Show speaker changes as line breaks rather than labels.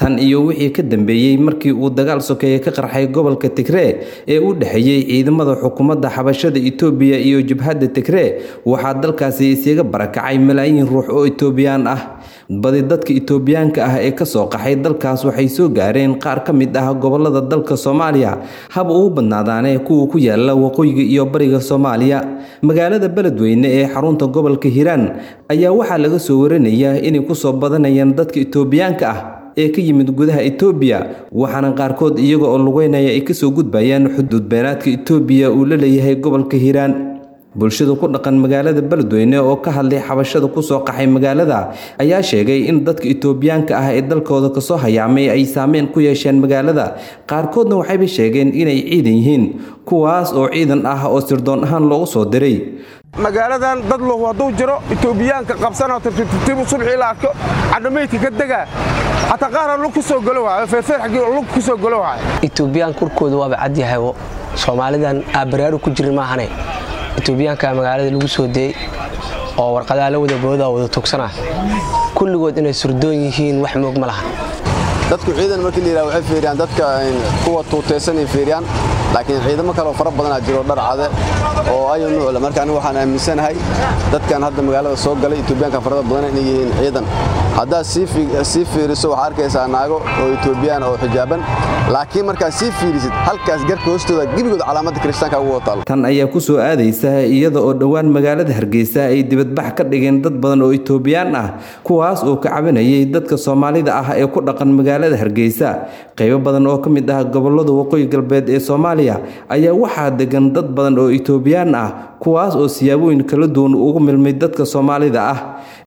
tan iyo wixii ka dambeeyey markii uu dagaal sokeeye ka qarxay gobolka tigree ee u dhexeeyey ciidamada xukuumadda xabashada itoobiya iyo jabhadda tigree waxaa dalkaasi isaga barakacay malaayiin ruux oo itoobiyaan ah badi dadka itoobiyaanka ah ee kasoo qaxay dalkaas waxay soo gaareen qaar ka mid ah gobolada dalka soomaaliya haba ugu badnaadaane kuwa ku yaala waqooyiga iyo bariga soomaaliya magaalada beledweyne ee xarunta gobolka hiiraan ayaa waxaa laga soo warinayaa inay kusoo badanayaan dadka itoobiyaanka ah ee ka yimid gudaha itoobiya waxaana qaarkood iyaga oo lugeynaya ay kasoo gudbayaan xuduud beenaadka itoobiya uu la leeyahay gobolka hiiraan bulshada ku dhaqan magaalada beledweyne oo ka hadlay xabashada kusoo qaxay magaalada ayaa sheegay in dadka itoobiyaanka ah ee dalkooda kasoo hayaamay ay saameyn ku yeesheen magaalada qaarkoodna waxayba sheegeen inay ciidan yihiin kuwaas oo ciidan ah oo sirdoon ahaan loogu soo diray
magaaladan dad lahu hadduu jiro itoobiyaanka qabsanoo tartiibtartiibu subxii la arko cadhamaydka ka degaa xataa qaara lug ku soo galo waayo feerfeer xaggii lug ku soo galo waayo
itoobiyaan kurkooda waaba cadyahay soomaalidan aabaraaru ku jirin maahane itoobiyaanka magaalada lagu soo deeyey oo warqadaa la wada boodaa wada tugsana kulligood inay surdoon yihiin wax moog ma laha
dadku ciidan markii layidhaha waxay fiiriyaan dadka kuwa tuutaysanay fiiriyaan laakiin ciidamo kaleoo fara badanaa jiro dhar cade oo ayu nuucle marka anigu waxaan aaminsanahay dadkan hadda magaalada soo galay itoobiyaanka farada badan inay yihiin ciidan haddaad sii fiiriso waxaa arkaysaa naago oo itoobiyaan oo xijaaban laakiin markaad sii fiirisid halkaas garka hoostooda gebigood calaamadda kiristaanka ugu wataalo
tan ayaa ku soo aadaysa iyada oo dhowaan magaalada hargeysa ay dibadbax ka dhigeen dad badan oo itoobiyaan ah kuwaas oo ka cabanayay dadka soomaalida ah ee ku dhaqan magaalada hargeysa qaybo badan oo ka mid ah gobolada waqooyi galbeed ee soomaaliya ayaa waxaa degan dad badan oo itoobiyaan ah kuwaas oo siyaabooyin kala duwan ugu milmay dadka soomaalida ah